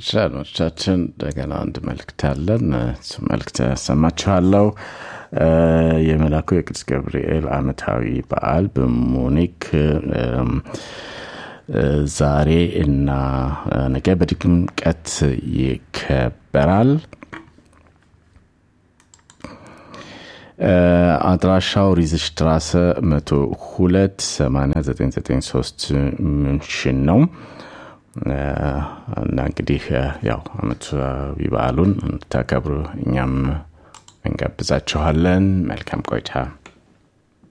አድማጮቻችን እንደገና አንድ መልክት አለን። እሱ መልክት ያሰማችኋለሁ። የመላኩ የቅዱስ ገብርኤል ዓመታዊ በዓል በሙኒክ ዛሬ እና ነገ በድምቀት ይከበራል። አድራሻው ሪዝሽትራሰ 102 8993 ምንሽን ነው እና እንግዲህ ያው ዓመታዊ በዓሉን እንድታከብሩ እኛም እንጋብዛችኋለን። መልካም ቆይታ